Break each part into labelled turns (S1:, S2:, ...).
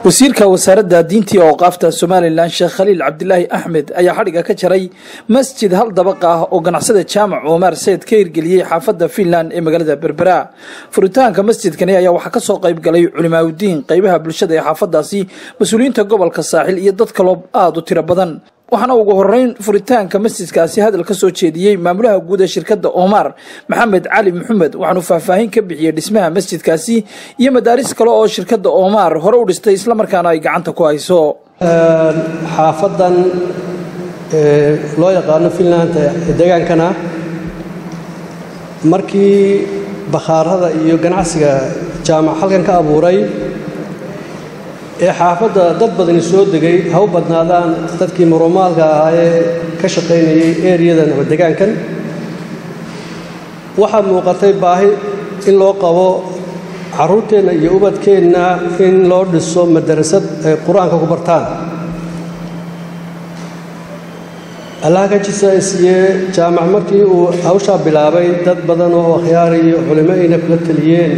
S1: wasiirka wasaaradda diinta iyo awqaafta somalilan sheekh khaliil cabdilaahi axmed ayaa xadhiga ka jaray masjid hal dabaq ah oo ganacsada jaamac omar sayid ka hirgeliyey xaafadda fiinland ee magaalada berbera furitaanka masjidkani ayaa waxaa kasoo qayb galay culimaaudiin qeybaha bulshada ee xaafadaasi mas-uuliyiinta gobolka saaxil iyo dad kaloo aada u tiro badan waxaana ugu horeyn furitaanka masjidkaasi hadal ka soo jeediyey maamulaha guud ee shirkadda omar maxamed cali maxamed waxaanu faahfaahin ka bixiyey dhismaha masjidkaasi iyo madaaris kale oo shirkadda omar hore u dhistay islamarkaana ay gacanta ku hayso
S2: xaafadan loo yaqaano finland degaankana markii bakhaarada iyo ganacsiga jaamac halkan ka abuuray ee xaafadda dad badani soo degay ha u badnaadaan dadkii murumaalka ahaa ee ka shaqaynayay eriyadan ama degaankan waxaa muuqatay baahi in loo qabo carruurteenna iyo ubadkeenna in loo dhiso madarasad ay qur-aanka ku bartaan allaha ka jisaisiye jaamac markii uu hawshaa bilaabay dad badan oo akhyaar iyo culimo ayna kula taliyeen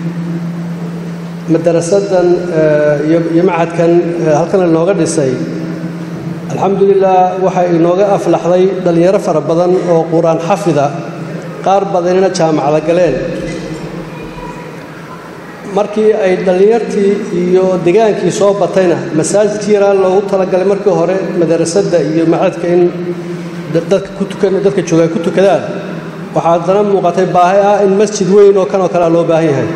S2: madarasadan iyo macadkan halkan inooga dhisay alxamdulilah waxay inooga aflaxday dhallinyaro fara badan oo qur-aan xafida qaar badanina jaamacada galeen markii ay dhallinyartii iyo degaankii soo batayna masaajidkii yaraa loogu talagalay markii hore madarasada iyo macadka in dadka jooga ay ku tukadaan waxaa haddana muuqatay baahi ah in masjid weyn oo kanoo kalea loo baahan yahay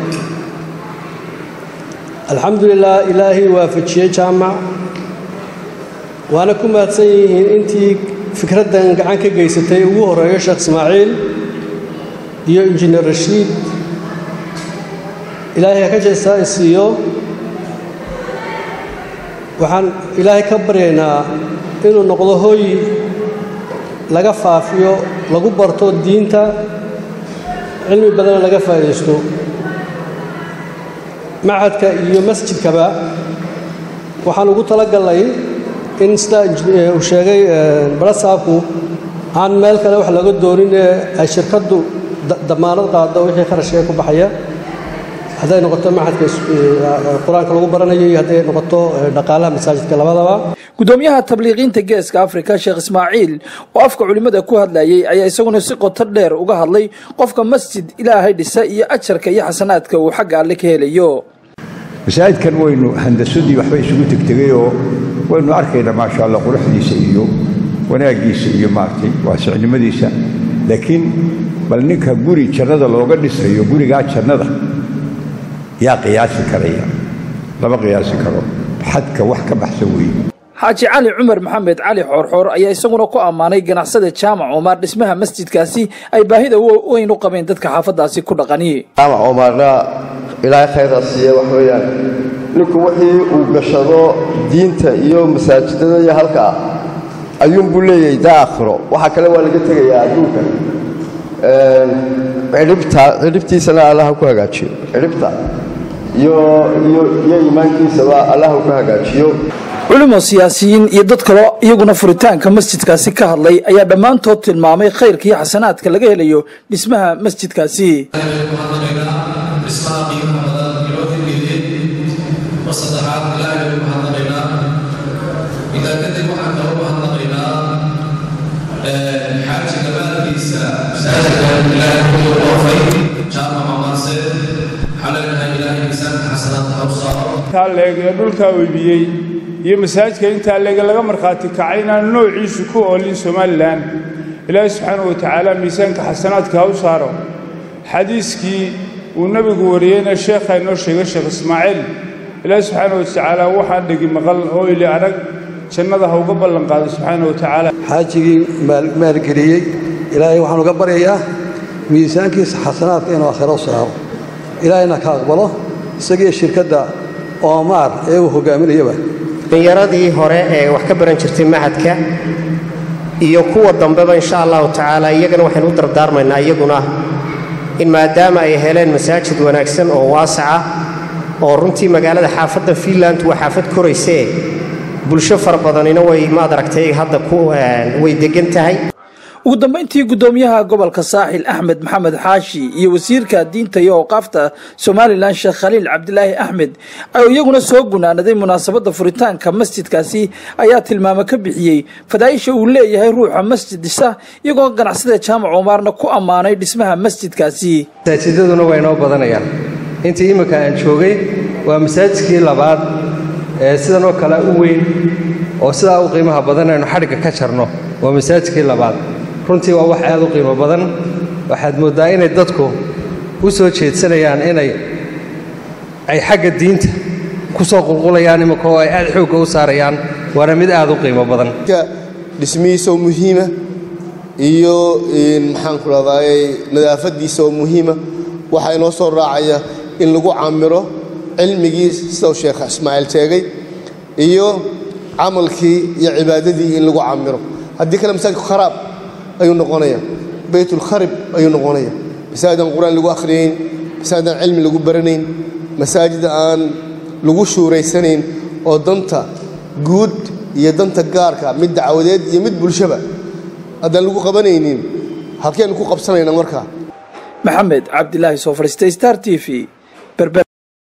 S2: alxamdulilah ilaahay waafajiyey jaamac waana ku mahadsan yihiin intii fikraddan gacan ka geysatay ugu horeeyo sheekh ismaaciil iyo injineer rashiid ilaahay ha ka jeestaa isiiyo waxaan ilaahay ka baryaynaa inuu noqdo hooy laga faafiyo lagu barto diinta cilmi badanna laga faa'iidaysto machadka iyo masjidkaba waxaan ugu talagalnay in sida uu sheegay barasaabku aan meel kale wax laga doonin ee ay shirkaddu damaanad qaado wixii kharashkee ku baxaya hadday noqoto machadka qur-aanka lagu baranayo iyo hadday noqoto dhaqaalaha masaajidka labadaba
S1: gudoomiyaha tabliiqiinta geeska afrika sheekh ismaaciil oo afka culimmada ku hadlayay ayaa isaguna si qoto dheer uga hadlay qofka masjid ilaahay dhisa iyo ajarka iyo xasanaadka uu xagga alle ka helayo
S3: masaajidkan waynu handasadii waxba isugu tegtegayoo waynu arkaynaa maasha allah quruxdiisa iyo wanaaggiisa iyo maaragtay waasicnimadiisa laakiin bal ninka guri jannada looga dhisayo gurigaa jannada yaa qiyaasi karaya lama qiyaasi karo xadka wax ka baxsan weeye
S1: xaaji cali cumar maxamed cali xoorxoor ayaa isaguna ku ammaanay ganacsada jaamac omar dhismaha masjidkaasi ay baahida weyn u qabeen dadka xaafadaasi ku dhaqani
S4: jaamac omarna ilaahay khayraa siiye wax weeyaan ninku wixii uu gashado diinta iyo masaajidada iyo halkaa ayuunbuu leeyahay daa aakhiro waxa kale waa laga tegayaa adduunka cidhibtiisana allaha ku hagaajiyo cidhibta iyo iimaankiisaba allaha ku hagaajiyo
S1: culimo siyaasiyiin iyo dad kaloo iyaguna furitaanka masjidkaasi ka hadlay ayaa dhammaantood tilmaamay khayrka iyo xasanaadka laga helayo dhismaha masjidkaasi
S5: intaa leeg ee dhulkaa webiyey iyo masaajidka intaa leege laga markhaati kacay inaan noociisu ku oolin somalilan ilaahi subxaanau watacaala miisaanka xasanaadka ha u saaro xadiiskii uu nebigu wariyeyna sheekhaa inoo sheegay sheekh ismaaciil ilaahi subxaana watacaala waxaan dhegi maqal oo ili arag jannada ha uga ballanqaado subxaana watacaala
S2: xaajigii maalgeliyey ilaahay waxaan uga baryayaa miisaankiisa xasanaadka inuu aakhiro u saaro ilaahayna ka aqbalo isagiiyo shirkadda oomaar ee uu hogaaminayaba
S6: dhallinyaradii hore ee wax ka baran jirtay machadka iyo kuwa dambeba insha allahu tacaala iyagana waxaynu u dardaarmaynaa iyaguna in maadaama ay heleen masaajid wanaagsan oo waasaca oo runtii magaalada xaafadda fiinland waa xaafad koraysee bulsho fara badanina way maad aragtay hadda way deggan tahay
S1: ugu dambeyntii guddoomiyaha gobolka saaxil axmed maxamed xaashi iyo wasiirka diinta iyo awqaafta somalilan sheekh khaliil cabdilaahi axmed oo iyaguna soo gunaanaday munaasabadda furitaanka masjidkaasi ayaa tilmaamo ka bixiyey fadaaisha uu leeyahay ruuxa masjid dhisa iyagoo ganacsada jaamac umaarna ku ammaanay dhismaha masjidkaasi
S7: masaajidaduna waa inoo badanayaan intii imminka aan joogay waa masaajidkii labaad ee sidan oo kale u weyn oo sidaa u qiimaha badan aynu xadhigga ka jarno waa masaajidkii labaad runtii waa wax aad u qiimo badan waxaad mooddaa inay dadku u soo jeedsanayaan inay ay xagga diinta ku soo qulqulayaan imminka oo ay aad xoogga u saarayaan waana mid aad u qiimo badan
S8: dhismihiisa oo muhiima iyo maxaanku rahdaay nadaafadiisa oo muhiima waxaa inoo soo raacaya in lagu camiro cilmigii sidau sheekh ismaaciil sheegay iyo camalkii iyo cibaadadii in lagu camiro haddii kale masaajidku kharaab ayuu noqonaya baytulkharib ayuu noqonaya masaajid aan qur-aan lagu akhriyayn masaajid aan cilmi lagu baranayn masaajid aan lagu shuuraysanayn oo danta guud iyo danta gaarka mid dacwadeed iyo mid bulshaba haddaan lagu qabanaynin halkeenu ku qabsanayna markaa
S1: maxamed cabdilaahi soo fadhiistay star t v